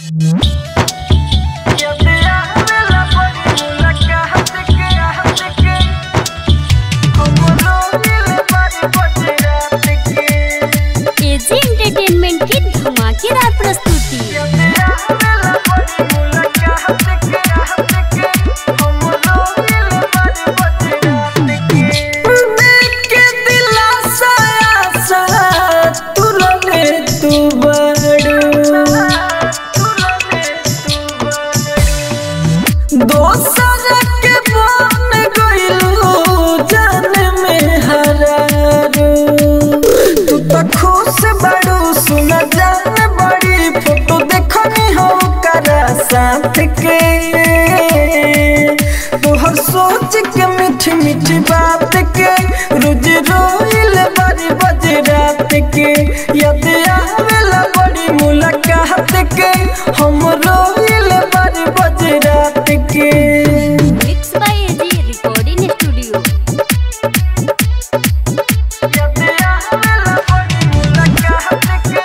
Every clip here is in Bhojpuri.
एजी एंटरटेनमेंट की धमाकेदार प्रस्तुति के दिलासा आशा तुरले तू बड़ू दोसर के बन गइलू जान में हरारू तू तो खुश बड़ू सुन जान बड़ी फोटो देखनी हो करा साथ के तोहर सोच के मीठी मीठी बात के रोज रोइल बड़ी बज रात के याद आवेला बड़ी मुलाकात के हम रोइल बड़ी बज रात के mix by AG recording studio याद आवेला बड़ी मुलाकात के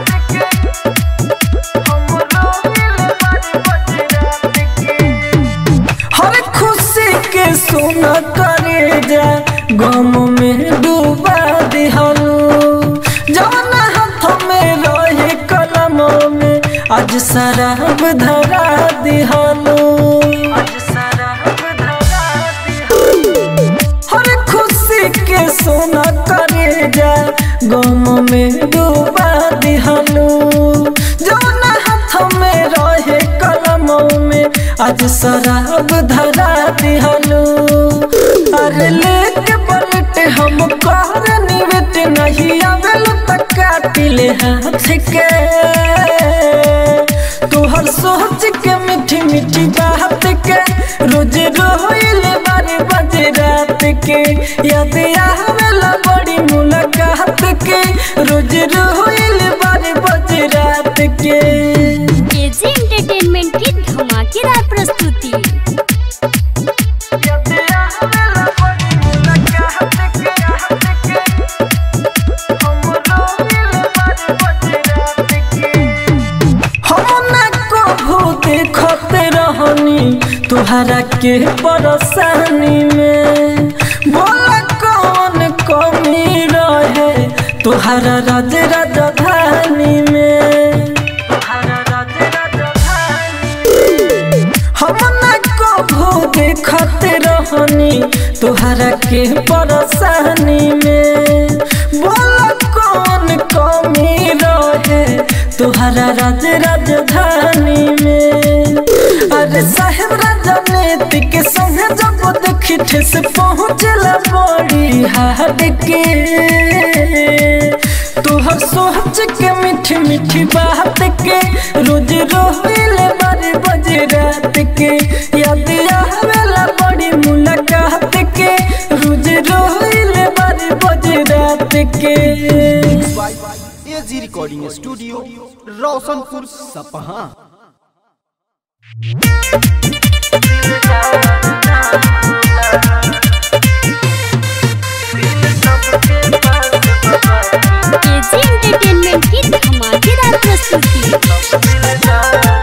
हम रोइल बड़ी बज रात के हर खुशी के सोना करे जा गम में डूबा दिहलू जवन हाथ में रहे कलम में आज शराब धरा दिहलू हर खुशी के सोना करे जा गम में डूबा दिहलू जवन हाथ में रहे कलम में आज शराब धरा दिहलू अरे लेके पलट हम कर निवेट नहीं आवेल तक काटिले हाथ के तोहर सोच के मीठी मीठी बात के रोज रोइल बारे बज रात के याद आवेला बड़ी मुलाकात के रोज रोइल बारे बज रात के एजी एंटरटेनमेंट की धमाकेदार प्रस्तुति याद आवेला बड़ी मुलाकात के हम रोइल बारे बज रात के हम ना कभू देखते रहनी तुहरा के परेशानी में बोला कौन कमी रहे तुहरा राज राजधानी में तुहरा राज राजधानी हम ना कभू देखते रहनी तुहरा के परेशानी में बोला कौन कमी रहे तुहरा राज राजधानी में अरे साहेब राजनीति के संग जब देखी ठेस पहुँचला बड़ी हाट के तुहर सोच के मीठी मीठी बात के रोज रोइल बारे बज रात के याद आवेला बड़ी मुलाकात के रोज रोइल बारे बज रात के AG recording studio Roshanpur Sapaha AG entertainment की धमाकेदार प्रस्तुति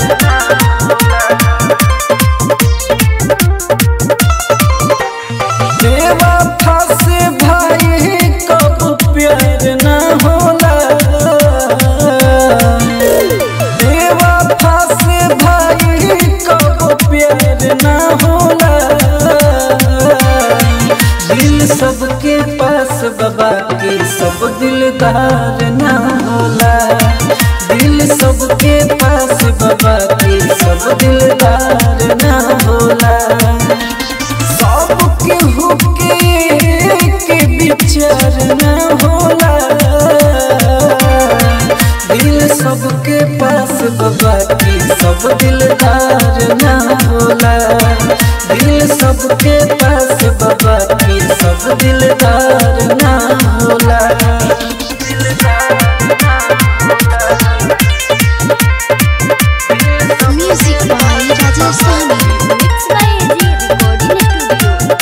देवा फस भाई कब प्यार न होला देवा फस भाई कब प्यार न होला दिल सबके पास बाबा के सब दिलदार न होला दिल सबके पास बाबा के सब दिलदार न होला सबके हुके के विचार न होला दिल सबके पास बाबा की सब दिलदार न होला दिल सबके पास बाबा की सब दिलदार न होला music by Rajasthani mix by AG recording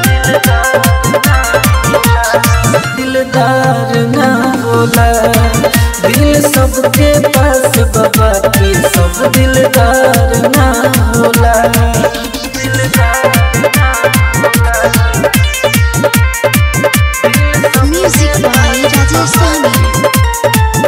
studio दिलदार ना होला दिल सबके पास बाबा की सब दिलदार ना होला दिलदार ना होला Music by Rajesh Sami.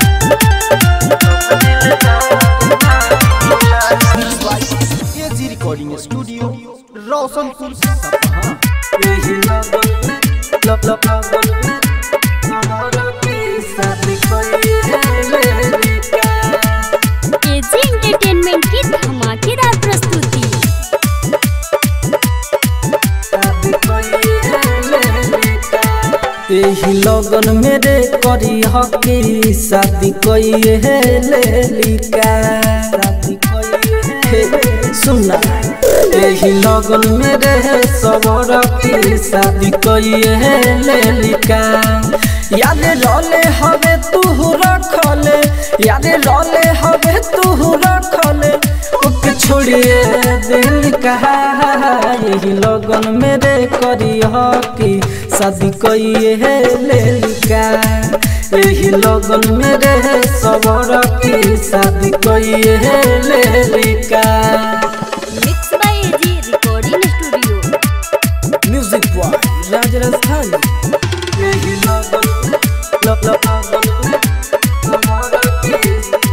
AG recording studio Roshanpur Sapaha यही लगन में लब लब लगन में हमारा की शादी कोई है मेरी का एजी एंटरटेनमेंट की धमाकेदार प्रस्तुति यही लगन मेरे करी हकी शादी कोई है लेलिका शादी कोई है सुना यही लगन मेरे सबर की शादी कोई है लेलिका याद रोले हवे तू रखले याद रोले हवे तू रखले ओके छोड़िए दिल कहा यही लगन मेरे करी हकी शादी कोई है लेलिका यही लगन मेरे सबर की शादी कोई है लेलिका mix by AG recording studio music by Raj Rajasthani यही लगन लब लब लगन हमारा की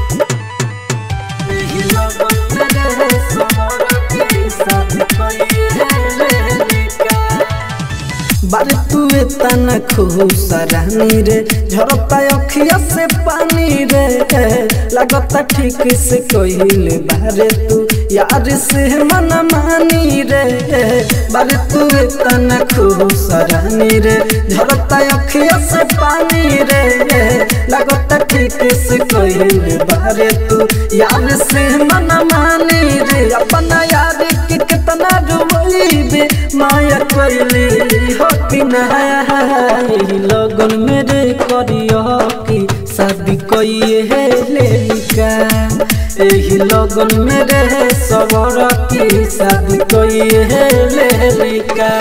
यही लगन मेरे सबर की शादी कोई है लेलिका बारे तू तना खुश रानी रे झरता अखिया से पानी रे लगता ठीक से कहिले बारे तू यार से मन मानी रे बारे तू तना खुश रानी रे झरता अखिया से पानी रे लगता ठीक से कहिले बारे तू यार से मन मानी रे अपना यार के कितना डुबैबे माया कोइली हो कि नहीं लगन मेरे करियो कि शादी कोई है लेलिका एही लगन मेरे सबर की शादी कोई है लेलिका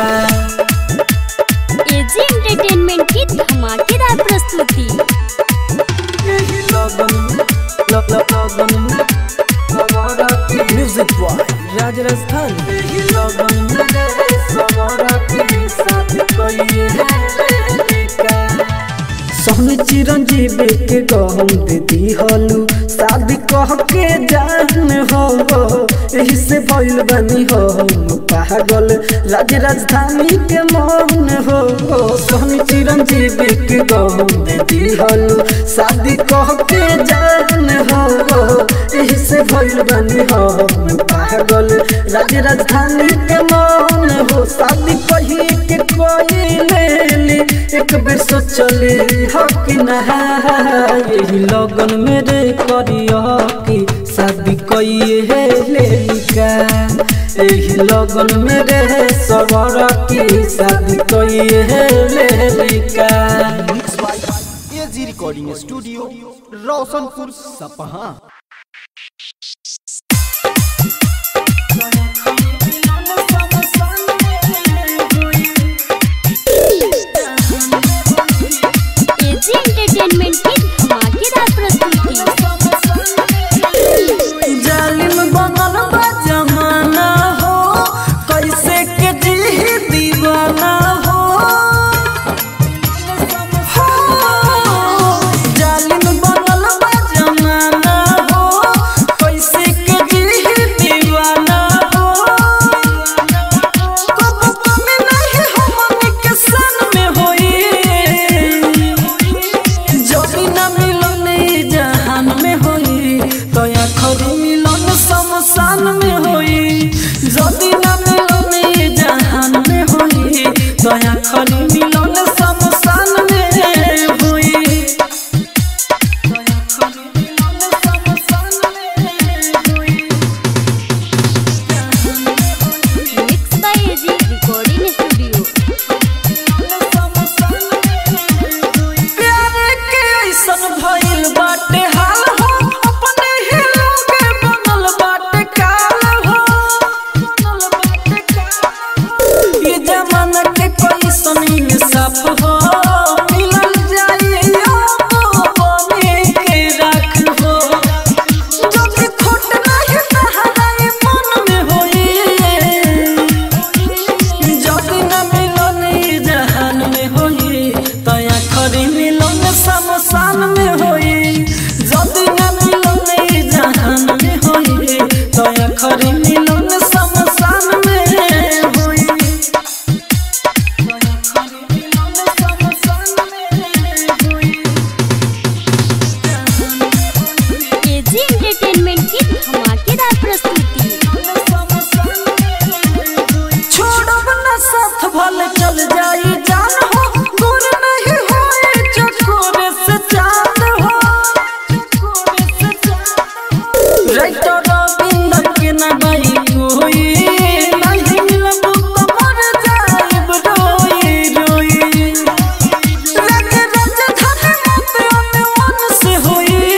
एजी एंटरटेनमेंट की धमाकेदार प्रस्तुति एही लगन लग लग लगन सबर की म्यूजिक बॉय राज राजस्थान एही लगन मेरे सबर की शादी कोई है लेलिका सोहन चिरंजीवी के गहम दीदी हलू शादी कह के जान हो यही से भइल बनी हो हम पागल राज राजधानी के मौन हो सोहन चिरंजीवी के गहम दीदी हलू शादी कह के जान हो यही से भइल बनी हो हम पागल राज राजधानी के मौन हो शादी कही के कोई ले ली एक बेर सोचली हो कि नहा यही लगन मेरे करियो कि शादी कोई है लेलिका यही लगन मेरे सबर की शादी कोई है लेलिका AG recording studio Roshanpur Sapaha AG entertainment की धमाकेदार प्रस्तुति जालिम बनल बा जमाना हो कैसे के जी दीवाना हो हो, जालिम बनल बा जमाना हो कैसे के जी दीवाना हो कब कमी नहीं हमनी के सन में होई जबी न मिलन ई जहान में होई तो आखरी मिलन शमशान में होई जबी न मिलन ई जहान में होई तो आखरी मिलन शमशान में होई तो आखरी मिलन शमशान में होई mix by AG recording studio प्यार के ऐसन भइल बाटे हाल हो अपने ही लोग रविंदर के ना बाई कोई नहीं मिलबू तो मर जाइब रोई रोई लगे राजधानी मत अनवन से होई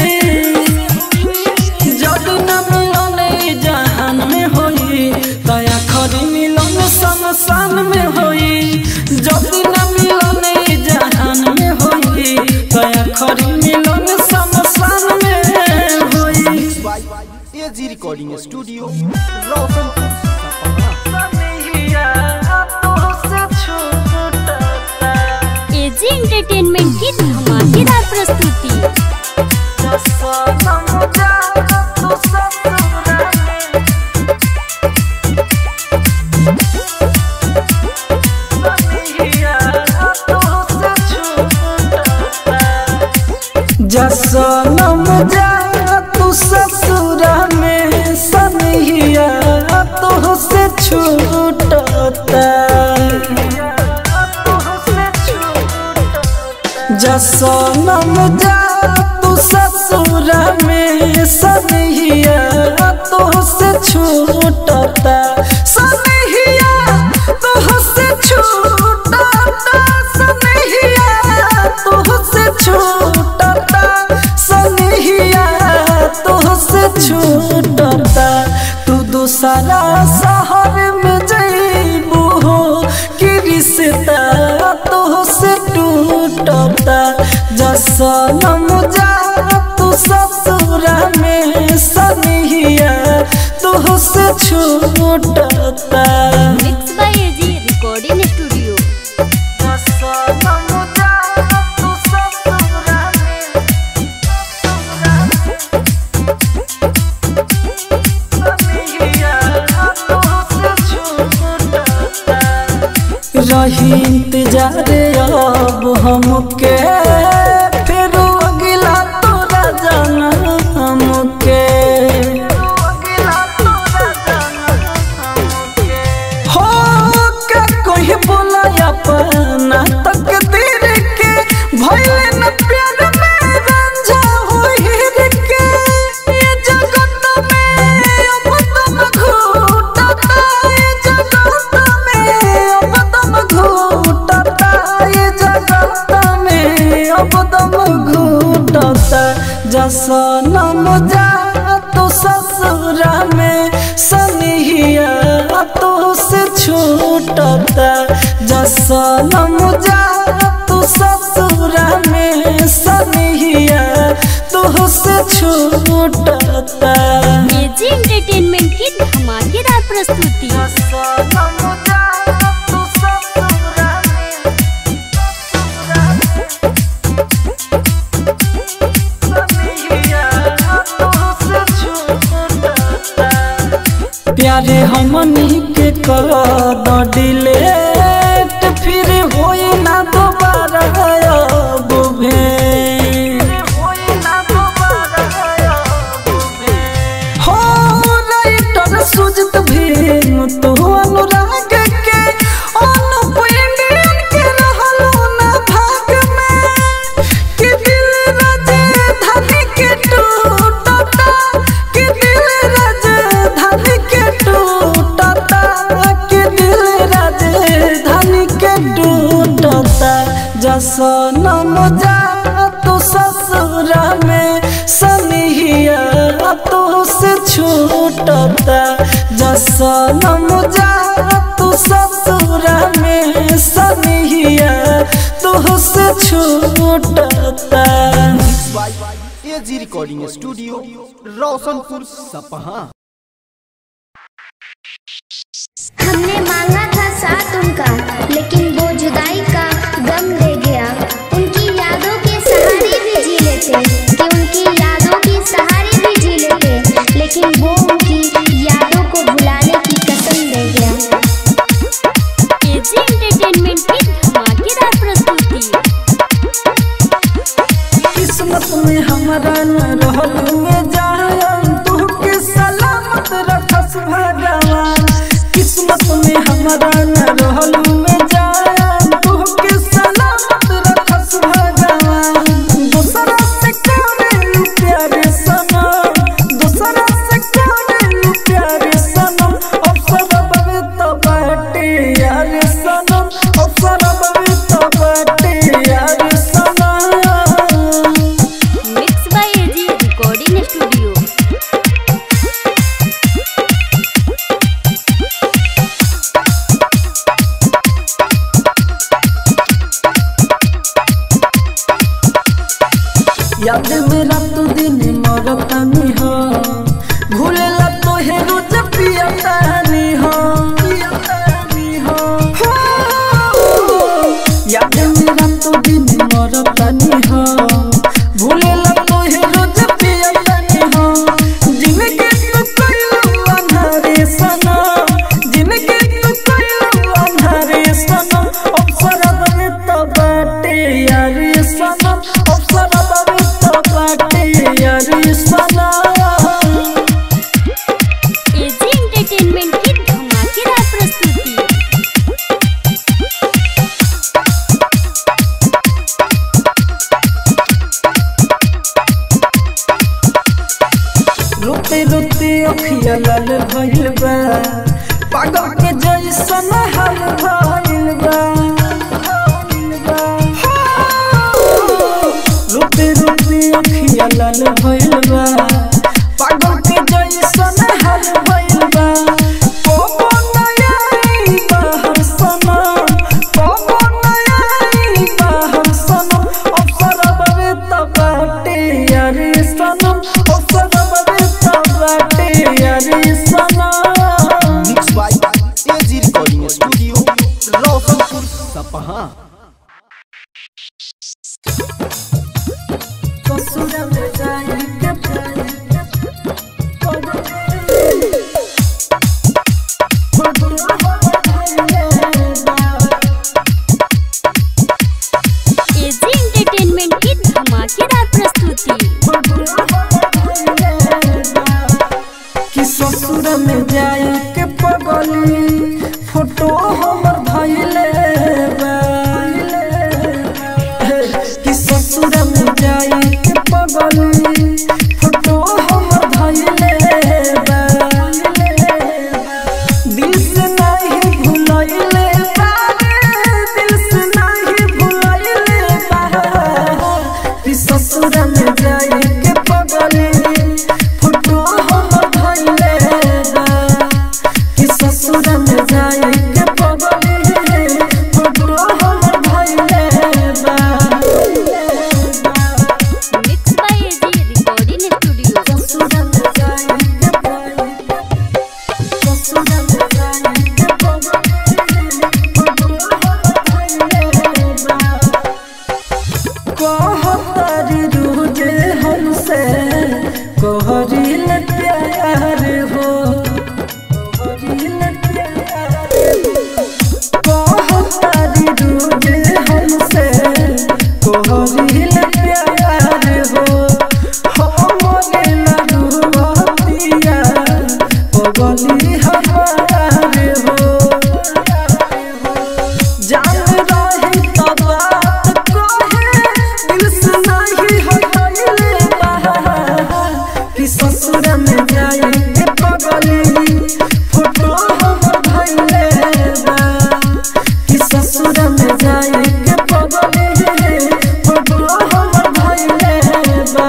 जब न मिलन जहान में होई दया खरी मिलन शमशान में होई जब न मिलन जहान में होई दया खरी मिलन शमशान में होई by AG recording studio Roshanpur Sapaha सनहिया तोहसे छूटता एजी एंटरटेनमेंट की धमाकेदार प्रस्तुति सनम जा तू ससुरा में जसनम जा तू ससुरा में सनहिया तोहसे छूटता जसनम जा तू ससुरा में सनहिया तोहसे छूटता सनहिया तोहसे छूटता सनहिया तोहसे छूटता सनहिया तोहसे छूटता तू दूसरा शहर में जइबू हो कि रिश्ता तोहसे टूटता जसनम जा तू ससुरा में सनहिया तोहसे छूटता mix by AG recording studio जसनम जा तू ससुरा में सनहिया तोहसे छूटता रही इंतजार अब हमके फिर अगिला तोरा जाना हमके हो का कोई बोला अपना तकदीर के भइले न प्यार में रंझा होई के ये जगत में अब तुम घूटता ये जगत में अब तुम घूटता ये जगत में अब तुम घूटता जसनम जा तू ससुरा में सनहिया तो से छूटता जसनम जा तू ससुरा में सनहिया तो से छूटता एजी एंटरटेनमेंट की धमाकेदार प्रस्तुति जसनम जा तू ससुरा में सनहिया तो से छूटता प्यारे हमनी के कर द डिलेट फिर होई ना दोबारा अब भेंट हो राइटर सुजित भीम तो अनुराग के अनुप इंडियन के रहलो ना भाग में कि दिल राजधानी के टूटता कि दिल राजधानी के टूटता कि दिल राजधानी के टूटता जसनम जा तू ससुरा में सनहिया तो से छूटता जसनम जा तू ससुरा में सनहिया तो से छूटता by AG recording studio Roshanpur Sapaha हमने मांगा था साथ उनका लेकिन वो जुदाई का गम ले गया उनकी यादों के सहारे भी जी लेते कि उनकी यादों के सहारे भी जी लेते लेकिन वो उनकी यादों को भुलाने की कसम दे गया एजी एंटरटेनमेंट की धमाकेदार प्रस्तुति किस्मत में हमारा न रहल में जान तू के सलामत रखस भगवान किस्मत में हमारा न रहल में जान तू प्यार सनम अवसर बवे तो बाटे यार सनम अवसर बवे तो बाटे यार सनम mix by AG recording studio याद मेरा तो दिन मरतानी हो भूलेला तो है रोज पियतानी हो पियतानी हो हो। याद मेरा तो दिन मरतानी हो भूलेला तो है रोज पियतानी हो जिनके तू कइलू अंधारे सनम जिनके तू कइलू अंधारे सनम अवसर बने तो बाटे यारी सनम अवसर बने तो बाटे यारी सनम एजी एंटरटेनमेंट की धमाकेदार प्रस्तुति रोते रोते अखिया लाल भइल बा पागल के जैसन हाल भइल बा रोते रोते अखिया लाल भइल बा पागल के जैसन हाल भइल बा कोबो नयाई बाहर सनम कोबो नयाई बाहर सनम अवसर बवे त बाटे यारी सनम अवसर बवे त बाटे यारी सनम mix by AG recording studio Roshanpur Sapaha ससुर में जाई के जाई एजी एंटरटेनमेंट की धमाकेदार प्रस्तुति कि ससुर में जाई के पगली फोटो हमर धइले बा कि ससुर में जाई के पगली फोटो हमर धइले बा दिल से नहीं भुलइले बा दिल से नहीं भुलइले बा कि ससुर में जाई के पगली फोटो हमर धइले बा कि ससुर में जाई के पगली फोटो हमर धइले बा mix by AG recording studio ससुर में जाई के पगली ससुर में जाई के पगली फोटो हमर धइले बा कहतारी रोजे हमसे कहरिल प्यार हो कहरिल प्यार कहतारी रोजे हमसे कहरिल प्यार हो हमरे लरुआतिया पगली हमार हो जान रही तो बात कहे दिल से नहीं हटले बाहर कि ससुर में जाए के पगली फोटो हम धइले बा कि ससुर में जाए के पगली फोटो हम धइले बा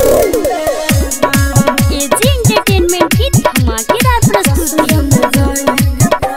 एजी एंटरटेनमेंट की धमाकेदार प्रस्तुति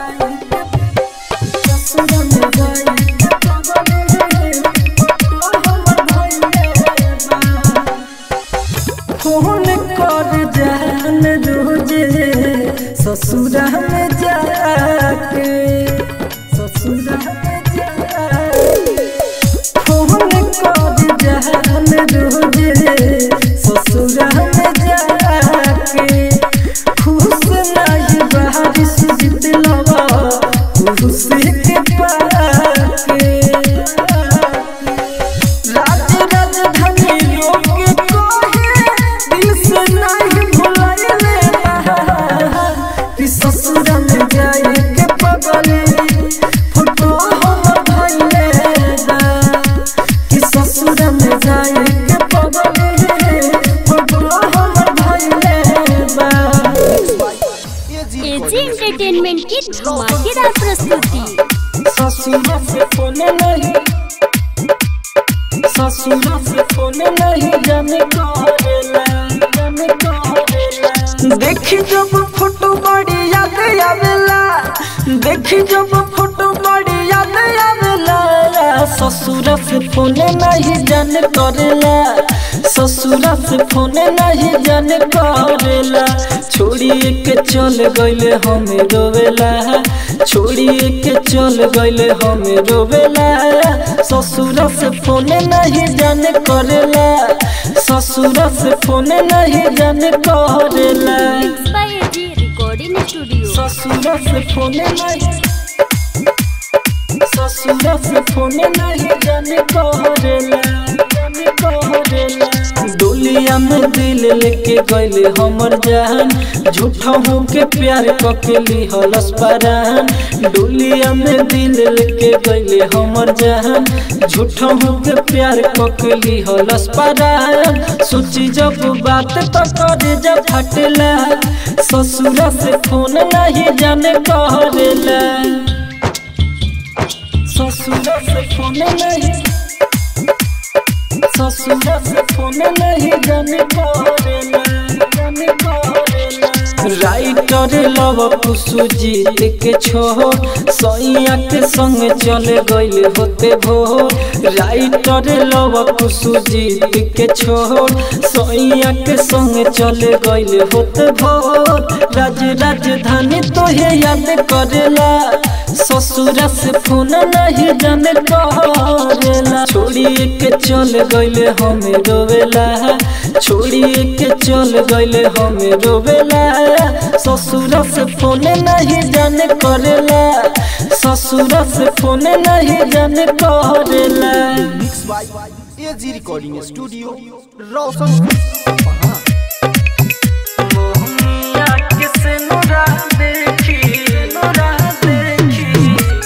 फोन कर जान रोजे ससुरा में जाके ससुरा में जाके फोन कर जान रोजे ससुरा में जाके खुश नहीं बारिश जितलवा खुश के पाके राज राजधानी लोग कहे दिल से नहीं भुलाइले कि ससुर में जा एजी एंटरटेनमेंट की धमाकेदार प्रस्तुति ससुरा से फोन नहीं ससुरा से फोन नहीं जाने करेला जाने करेला देखी जब फोटो बड़ी याद आवेला देखी जब फोटो बड़ी याद आवेला ससुरा से फोन नहीं जाने करेला ससुरा से फोन नहीं जाने करेला छोड़िए के चल गइले हमें रोवेला छोड़िए के चल गइले हमें रोवेला ससुरा से फोन नहीं जाने करेला ससुरा से फोन नहीं जाने करेला mix by AG recording studio ससुरा से फोन नहीं ससुरा से फोन नहीं जाने करेला जाने करेला डोलिया में दिल लेके गइले हमर जान झूठा हो के प्यार कके लिहलस परान डोलिया में दिल लेके गइले हमर जान झूठा हो के प्यार कके लिहलस परान सोची जब बात तो करे जब फटला ससुरा से फोन नहीं जाने करेला ससुरा से फोन नहीं ससुरा से फोन नहीं जाने करेला जाने करेला राइटर लव कुसु जीत के छो सैया के संग चले गइल होते भो राइटर लव कुसु जीत के छो सैया के संग चले गइल होते भो राज राजधानी तो हे याद करेला ससुरा से फोन नहीं जाने करेला छोड़िए के चल गइले हमें रोवेला छोड़िए के चल गइले हमें रोवेला ससुरा से फोन नहीं जाने करेला ससुरा से फोन नहीं जाने करेला mix by AG recording studio Roshanpur Sapaha मोहनिया किसे नुरा देखी नुरा देखी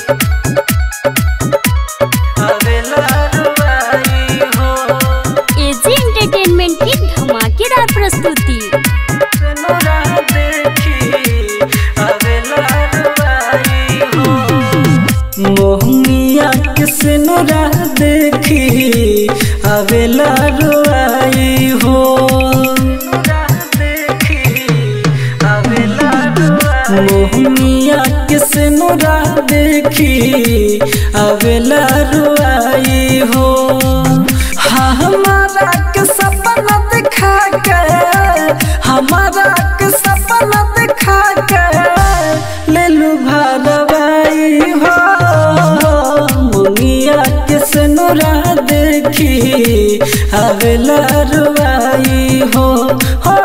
अबेला रुबाई हो एजी एंटरटेनमेंट की धमाकेदार प्रस्तुति नुरा देखी अबेला रुबाई हो मोहनिया किसे नुरा देखी अबेला रुबाई हो नुरा देखी अबेला मोहनिया किसे नुरा देखी अबेला रुआई हो हाँ हमारा के सपना दिखा के हमारा के सपना दिखा के ले लू भरवाई हो मुनिया किसे नुरा देखी अबेला रुआई हो हो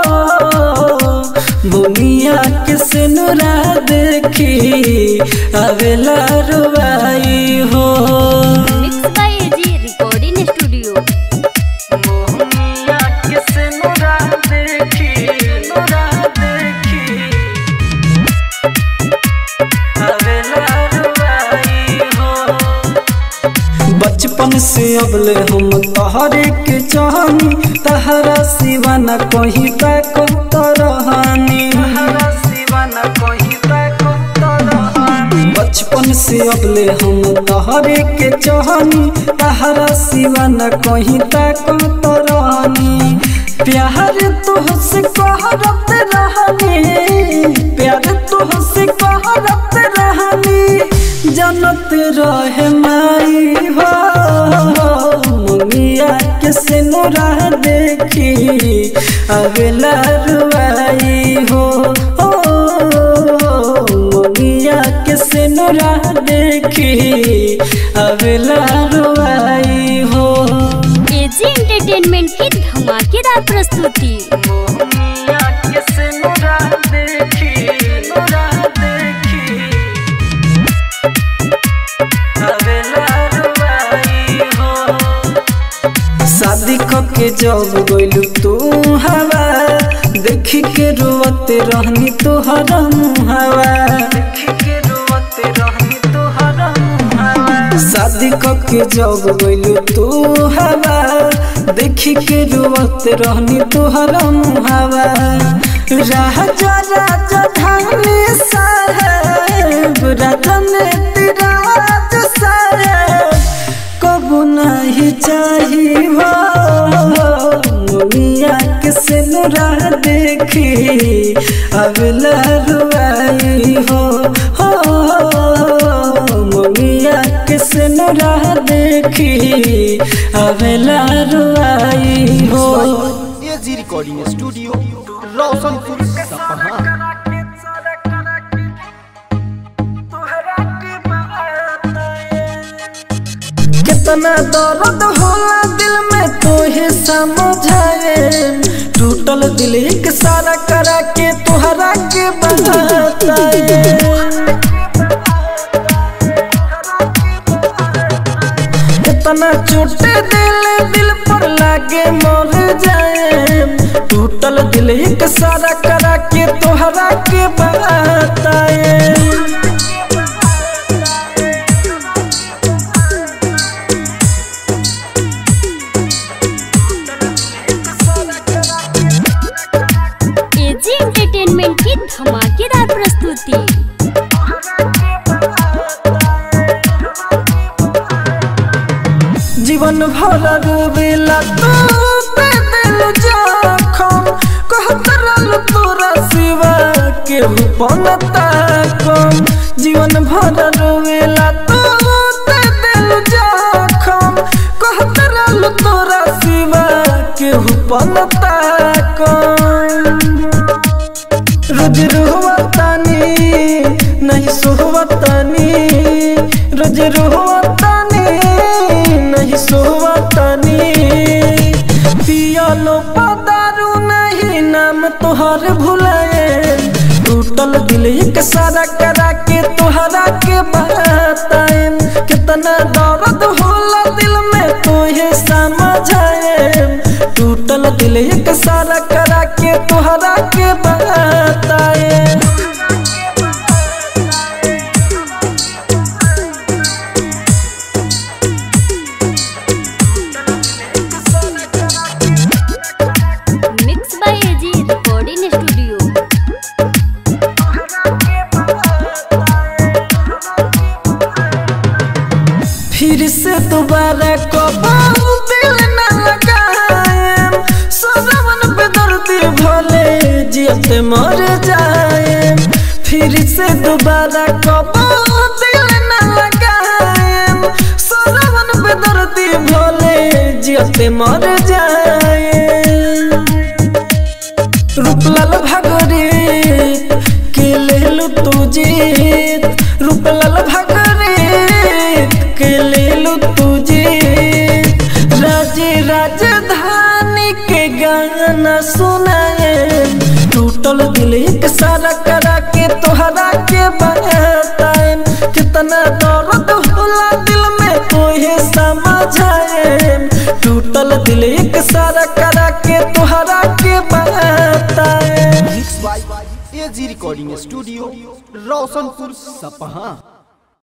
बुनिया किस नुरा देखी अबेला रुबाई हो mix by AG recording studio बुनिया किस नुरा देखी नुरा देखी अबेला रुबाई हो बचपन से अबले हम तहरे के चाहनी तहरा सिवा न कहीं तक तरहानी बचपन से अबले हम तहरे के चाहनी तहरा सिवा न कहीं तक तरहानी प्यार तुहसे कहरत रहनी प्यार तुहसे कहरत रहनी जनत रहे माई हो मुनिया के सिनुरा देखी अगला रुआई हो ओ, मुनिया के सिनुरा देखी अगला रुआई हो एजी एंटरटेनमेंट की धमाकेदार प्रस्तुति मुनिया के सिनुरा देखी नुरा देखी अगला रुआई हो शादी के जब गइलू तू हवा देखी के रोवते रहनी तोहरा मुहावा देखी के रोवते रहनी तोहरा मुहावा शादी के जब गइलू तू हवा देखी के रोवते रहनी तोहरा मुहावा राजा राजा धानी साहेब राजन तिराज साहेब कबू नहीं चाही हो मुनिया के सिनुरा देखी अगला रुआई हो हो मुनिया के सिनुरा देखी अगला रुआई हो एजी रिकॉर्डिंग स्टूडियो रोशनपुर सपहा कितना दर्द होला दिल में तो ही समझाए टूटल दिल एक सारा करा के तुहरा के बताए कितना चोट दिल दिल पर लागे मर जाए टूटल दिल एक सारा करा के तुहरा के बताए एजी एंटरटेनमेंट की धमाकेदार प्रस्तुति जीवन भर रोवेला तू पे दिल जखम कहत रहल तोरा सिवा केहू पनता कम जीवन भर रोवेला तू पे दिल जखम कहत रहल तोरा सिवा केहू पनता कम रोज रोहतानी नहीं सोहतानी रोज रोहतानी नहीं सोहतानी पियालो पदारू नहीं नाम तोहर भुलाए टूटल दिल एक सारा करा के तोहरा के बताए कितना दर्द होला दिल में तो ये समझाए टूटल दिल एक सारा करा के तोहरा के बताए mix by AG recording studio फिर से दोबारा कबाऊ दिल न लगाएम सजवन पे दर्दी भले जियते मर जाएम फिर से दोबारा कबाऊ दिल न लगाएम सजवन पे दर्दी भले जियते मर जाएम रूपलाल भागरे के लेलु तू जीत रूपलाल भागरे के लेलु तू जीत राजे राजधानी के गाना सुनाए टूटल दिल एक सारा करा के तोहरा के बताए कितना दर्द होला दिल में कोई समझाए टूटल दिल एक सारा करा के तोहरा के बताए mix by AG recording studio Roshanpur सपहा